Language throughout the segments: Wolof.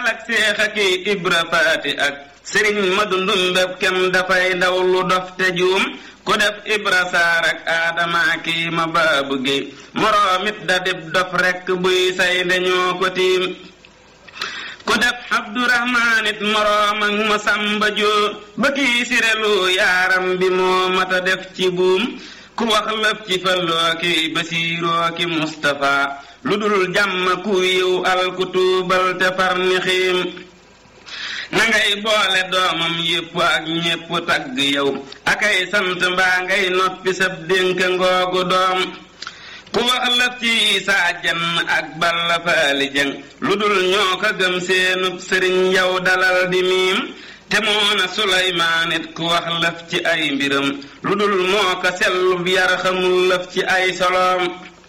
ak seex ak ibra faati ak sëriñ ma dundum bépp kem dafay daw lu dof te juum ku def ibra saar ak aadama kii ma baabu géey moroomit da dib dof rekk buy say dañoo ko tiim ku def abdurahmaan it moroom ak ma sàmba joo ba kii sirelu yaaram bi moo mata def ci buum ku wax lëf ci falloo ki basiiroo ki mustafa lu dul jàmm ku yiw al ku tuubal te far ni xiim na ngay boole doomam yépp ak ñépp tagg yow akay sant mbaa ngay noppi sab dénk ngoogu doom ku wax lëf ci isaa jenn ak balla faali jëng lu dul ñoo ko gëm seenub sëriñ yow dalal di miim te moona suleymaan it ku wax lëf ci ay mbiram lu dul moo ko sellub yar xamul lëf ci ay soloom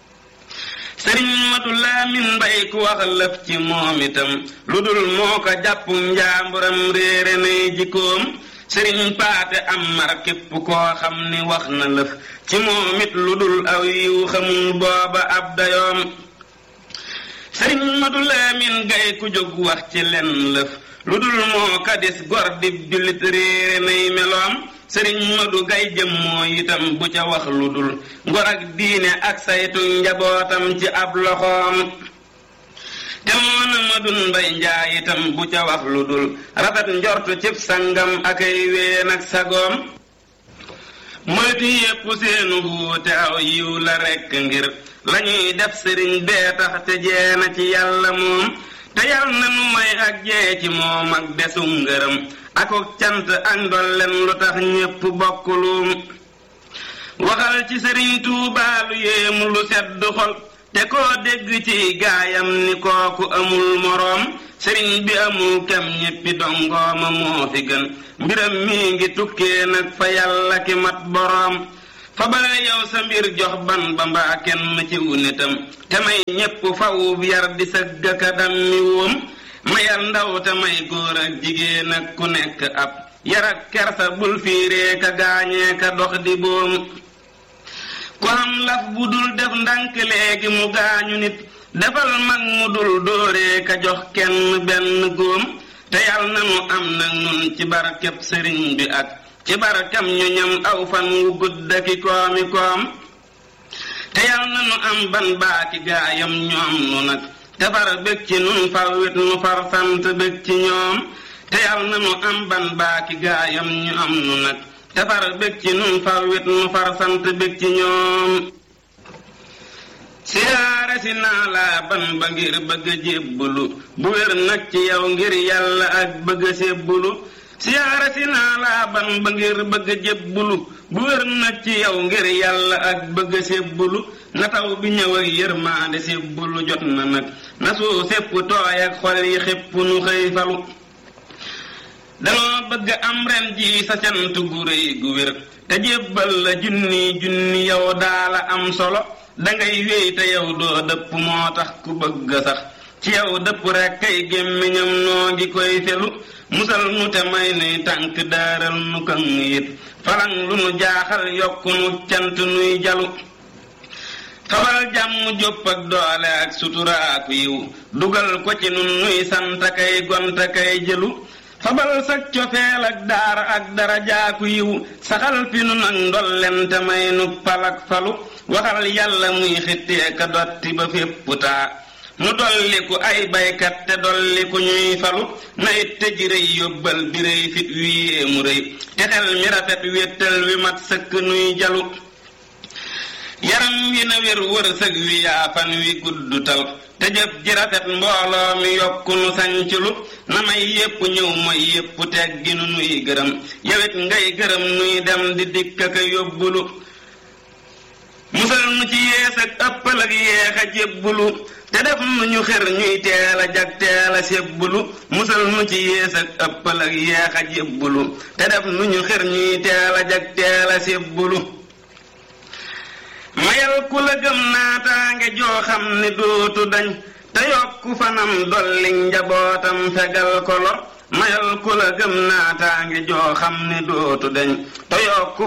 sëriñ matu laamin mbay ku wax lëf ci moom itam lu dul moo ko jàpp njaamburam réere nay jikkoom sëriñ paate am mar képp koo xam ni wax na lëf ci moom it lu dul aw yiw xamul booba ab dayoom sëriñ matu laamin gay ku jóg wax ci len lëf lu dul moo kadis gor di jullit réere nay meloom sëriñ madu gay jëm moo itam bu ca wax lu dul ngor ak diine ak saytu njabootam ci ab loxoom te moona madun mbay njaay itam bu ca wax lu dul rafet njortu cib sangam akay ween ak sagoom moytu yépp seenu wuute aw yiw la rekk ngir lañuy def sëriñ bee tax te jeena ci yàlla moom te yal na nu may ak jee ci moom ak desum ngërëm akuk cant ak ndolleen lu tax ñépp bokkuluum waxal ci sëriñ Tuubaa lu yéemu lu sedd xol te koo dégg ci gaayam ni kooku amul moroom sëriñ bi amul kem ñéppi dongooma moo fi gën mbiram mi ngi tukkee nag fa yàlla ki mat boroom fa bare yow sa mbir jox ban ba mbaa kenn ci wu nitam te may ñépp fawub yar di sëgg ka dammi woom mayal ndaw te may góor ak jigéen ak ku nekk ab yar ak kersa bul fiiree ka gaañee ka dox di boom ku am laf bu dul def ndànk léegi mu gaañu nit defal mag mu dul dóoree ka jox kenn benn góom te yal na nu am nag nun ci barkeb sëriñ bi ak ci barkam ñu ñam aw fan wu gudd ki koomi koom te yal na nu am ban baaki gaayam ñoom nu nag te far bég ci nun far wit nu far sant bég ci ñoom te yal na nu am ban baaki gaayam ñu am nu nag te far bég ci nun far wit nu far sant bég ci ñoom siyaare si naa laa ban ba ngir bëgg a jébbulu bu wér nag ci yow ngir yàlla ak bëgg a sébbulu siyaare si naa laa ban ba ngir bëgg a jébbulu bu wér nag ci yow ngir yàlla ak bëgg a sébbulu na taw bi ñëw ak yërmaande sébbulu jot na nag na suu sépp tooy ak xol yi xépp nu xëy falu danoo bëgg am ren ji sa cant gu rëy gu wér te jébbal la junni junni yow daala am solo dangay wéy te yow doo dëpp moo tax ku bëgg sax ci yow dëpp rekk kay gémmiñam noo ngi koy felu musal nu te may nuy tànk daaral nu kan yit falang lu nu jaaxal yokk nu cant nuy jalu xawal jàmm jópp ak doole ak sutura ak yiw dugal ko ci nun nuy sant kay gont kay jëlu fabal sag cofeel ak daara ak darajaaku yiw saxal fi nu nag ndolleen te may nu palak falu waxal yàlla muy xittee ka dotti ba fépp taa mu dolliku ay baykat te dolliku ñuy falu na it te ji rëy yóbbal bi rëy fit wi yéemu rëy te xel mi rafet wéttal wi mat sëkk nuy jalu yaram wi na wér wërsëg wi yaafan wi guddutal te jëf ji rafet mbooloo mi yokku nu sanculu na may yépp ñëw mooy yépp teggi nu nuy gërëm yawit ngay gërëm nuy dem di dikk ka yóbbulu musal nu ci yees ak ëppal ak yeex a jébbulu te def nu ñu xër ñuy teel a jag teel a sébbulu musal nu ci yees ak ëppal ak yeex a jébbulu te def nu ñu xër ñuy teel a jag teel a sébbulu mayal ku la gëm naataange joo xam ni dootu dañ te yokku fanam dolli njabootam fegal ko lor mayal ku la gëm naataange joo xam ni dootu dañ te yokku